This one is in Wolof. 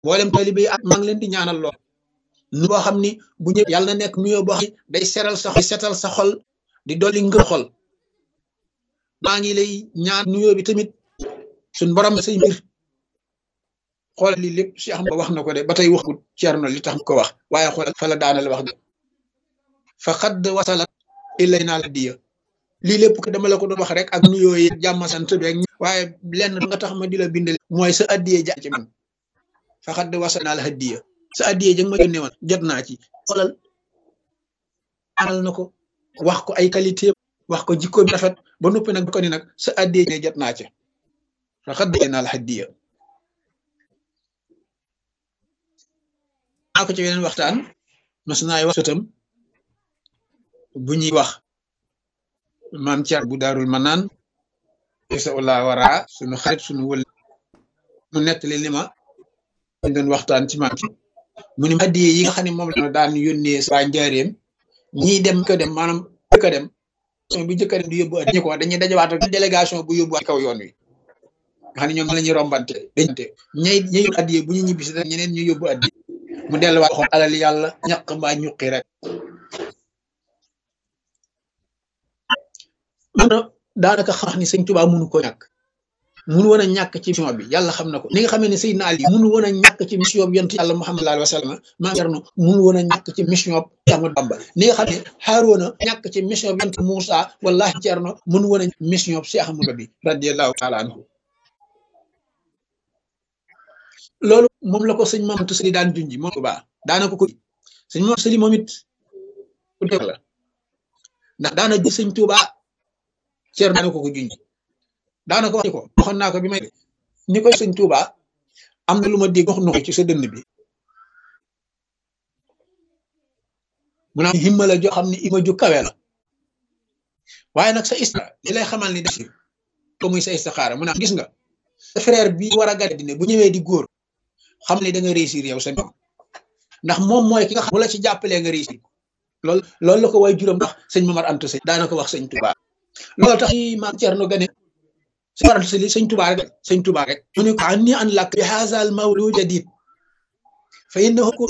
mboolem taalibe yi ak maa ngi leen di ñaanal lool nu boo xam ni bu ñëw yàlla na nekk nuyoo boo xam ni day seral sa xol setal sa xol di dolli ngër xol maa ngi lay ñaan nuyoo bi tamit suñ borom say mbir xoolal lii lépp Cheikh Ahmad wax na ko de ba tey waxut Ceerno li tax ko wax waaye xoolal fa la daanal wax de fa xadd wasalat illay naa la diya lii lépp ko dama la ko doon wax rek ak nuyoo yi jàmm sant beeg waaye lenn nga tax ma di la bindal mooy sa addiye ja ci man fa xadd wasal naa la addiya sa addiye ja nga ma yónnee woon jot naa ci xoolal aral na ko wax ko ay qualité wax ko jikko bi rafet ba noppi nag ko ni nag sa addiye ne jot naa ci fa xadd naa la addiya naa ko ci weneen waxtaan mas naay wax sëtam bu ñuy wax maam Thiar bu daarul manaan sa ulla wara suñu xarit suñu wël mu nettali li ma dañ doon waxtaan ci maam ci mu ni addiye yi nga xam ne moom la daan yónnee waa njaareem ñii dem ko dem maanaam jëkk a dem bu jëkk a dem di yóbbu addiye ko dañuy dajawaat ak délégation bu yóbbu kaw yoon wi nga xam ne ñoom la ñuy rombante dañte ñay ñay addiye bu ñu ñibbisi da ñeneen ñu yóbbu addiye mu delluwaat xool alal yàlla ñaq mbaa ñuqi rek man daanaka xam ni sëñ Tuubaa mënu ko ñàkk mënu woon a ñàkk ci mission bi yàlla xam na ko ni nga xamee ne Seydina Ali mënu woon a ñàkk ci mission bi yonent yàlla Muhammad sallallahu alayhi wa sallam maa Cerno mënu woon a ñàkk ci mission bi Ahmadu Bamba ni nga xam ne Haaruna ñàkk ci mission bi yonent Muusa wallahi Cerno mënu woon a mission bi Cheikh Ahmadu bi radiyallahu taala anhu loolu moom la ko sëñ Mamadou Sëli daan junji moom ko baax daana ko ko sëñ Mamadou Sëli moom it ku def la ndax daana gis sëñ Tuubaa Ceerno daana ko ko junji daana ko wax ni ko waxoon naa ko bi may ni koy sëñ Tuubaa am na lu ma dégg wax na ko ci sa dënn bi mu naan himma la joo xam ne ima ju kawe la waaye nag sa isra li lay xamal ni def ko muy sa istixaara mu naan gis nga sa frère bi war a gàddi ne bu ñëwee di góor xam ne da nga réussir yow sa ñoom ndax moom mooy ki nga xam bu la ci jàppalee nga réussir loolu loolu la ko way juróom ndax sëñ Mamar Anta Sëy daana ko wax sëñ Touba loolu tax maam Cerno Gane sëñ Mamar Anta Sëy sëñ Touba rek sëñ Touba rek mu ne ko anni an lak bi haazal mawlud jadid fa innahu